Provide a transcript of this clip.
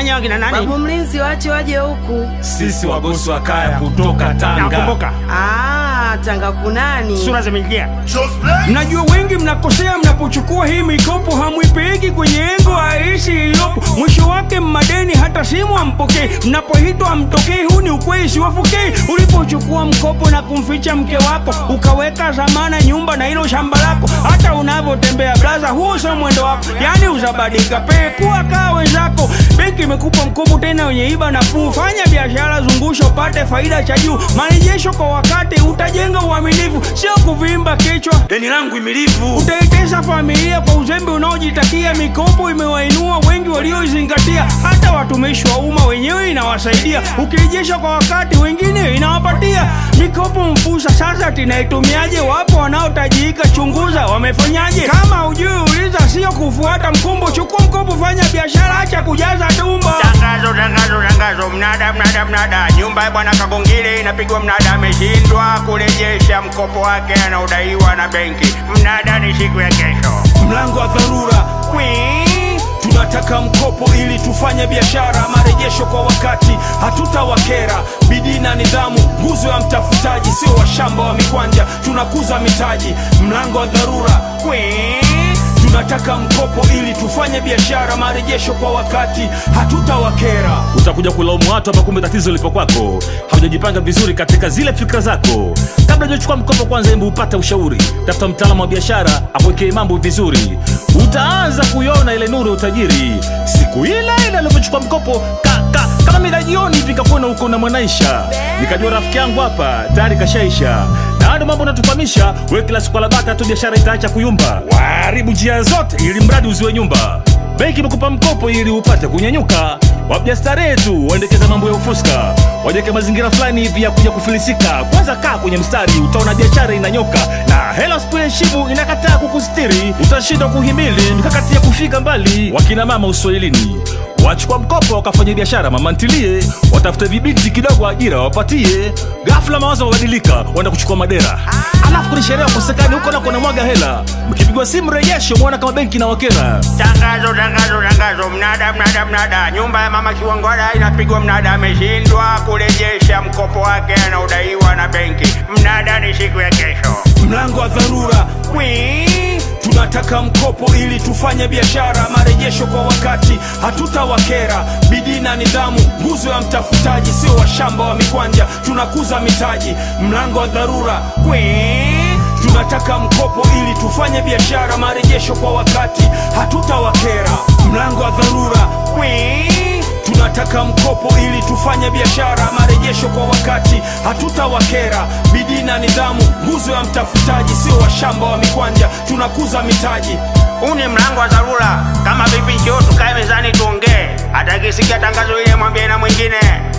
nyie wakina nani? Babu mlinzi, wache waje huku. Sisi wagosi wa kaya kutoka Tanga. Nakumbuka Ah, Tanga kunani? sura zimeingia. Mnajua wengi mnakosea mnapochukua hii mikopo, hamwipeleki kwenye engo aishi iliyopo, mwisho wake mmadeni, hata simu hampokei, mnapoitwa hamtokei. Huu ni ukweli, siwafokei. Ulipochukua mkopo na kumficha mke wako, ukaweka zamana nyumba na hilo shamba lako, hata unavyotembea blaza, huo sio mwendo wako, yani uzabadika pee kuwa kaa wenzako. Benki imekupa mkopo tena wenye iba nafuu, fanya biashara, zungusha upate faida cha juu, marejesho kwa wakati, utajenga uaminifu, sio kuvimba kichwa. Deni langu imilivu. Utaitesa familia kwa uzembe unaojitakia. Mikopo imewainua wengi walioizingatia, hata watumishi wa umma wenyewe inawasaidia. Ukirejesha kwa wakati, wengine inawapatia mikopo mfusa. Sasa tunaitumiaje? Wapo wanaotajika, chunguza wamefanyaje. Kama hujui uliza, sio kufuata mkumbo. Chukua mkopo, fanya biashara, acha kujaza tumbo. Tangazo, tangazo, tangazo, mnada, mnada, mnada. Nyumba ya bwana Kagongile inapigwa mnada, ameshindwa kurejesha mkopo wake anaodaiwa na benki. Mnada ni siku ya kesho. mlango wa dharura Kwii. tunataka mkopo ili tufanye biashara marejesho kwa wakati hatutawakera bidii na nidhamu nguzo ya mtafutaji sio washamba wa mikwanja tunakuza mitaji mlango wa dharura Kwii. tunataka mkopo ili tufanye biashara marejesho kwa wakati hatutawakera utakuja kulaumu watu hapa, kumbe tatizo lipo kwako. Haujajipanga vizuri katika zile fikra zako. Kabla hujachukua mkopo, kwanza hebu upate ushauri, tafuta mtaalamu wa biashara akuwekee mambo vizuri. Utaanza kuiona ile nuru ya utajiri siku ile ile alivyochukua mkopo ka, ka, kama mida jioni hivi, kakuona huko na mwanaisha, nikajua rafiki yangu hapa tayari kashaisha na ndo mambo natufahamisha we kila siku alabaka tu biashara itaacha kuyumba waharibu njia zote ili mradi uziwe nyumba benki imekupa mkopo ili upate kunyanyuka wapja starehe tu waendekeza mambo ya ufuska wajeke mazingira fulani hivi ya kuja kufilisika kwanza kaa kwenye mstari utaona biashara inanyoka na hela spueshibu inakataa kukustiri utashindwa kuhimili mikakati ya kufika mbali wakina mama uswahilini wachukua mkopo wakafanya biashara mama ntilie watafute vibinti kidogo ajira wapatie ghafla mawazo mabadilika waenda kuchukua madera alafu kwenye sherehe wakosekani huko nako namwaga hela mkipigwa simu rejesho mwona kama benki na wakera Tangazo, tangazo, tangazo, mnada, mnada, mnada. Nyumba ya mama Kiwangwala inapigwa mnada, ameshindwa kurejesha mkopo wake anaodaiwa na benki. Mnada ni siku ya kesho. mlango wa dharura Kwii. tunataka mkopo ili tufanye biashara marejesho kwa wakati hatutawakera bidii na nidhamu nguzo ya mtafutaji sio washamba wa mikwanja tunakuza mitaji mlango wa dharura Kwii. tunataka mkopo ili tufanye biashara marejesho kwa wakati hatutawakera mlango wa dharura Kwii. tunataka mkopo ili tufanye biashara marejesho kwa wakati hatutawakera bidii na nidhamu nguzo ya mtafutaji sio washamba wa mikwanja tunakuza mitaji Huu ni mlango wa dharura. Kama vipi, njoo tukae mezani tuongee. Atakisikia tangazo ile, mwambie na mwingine.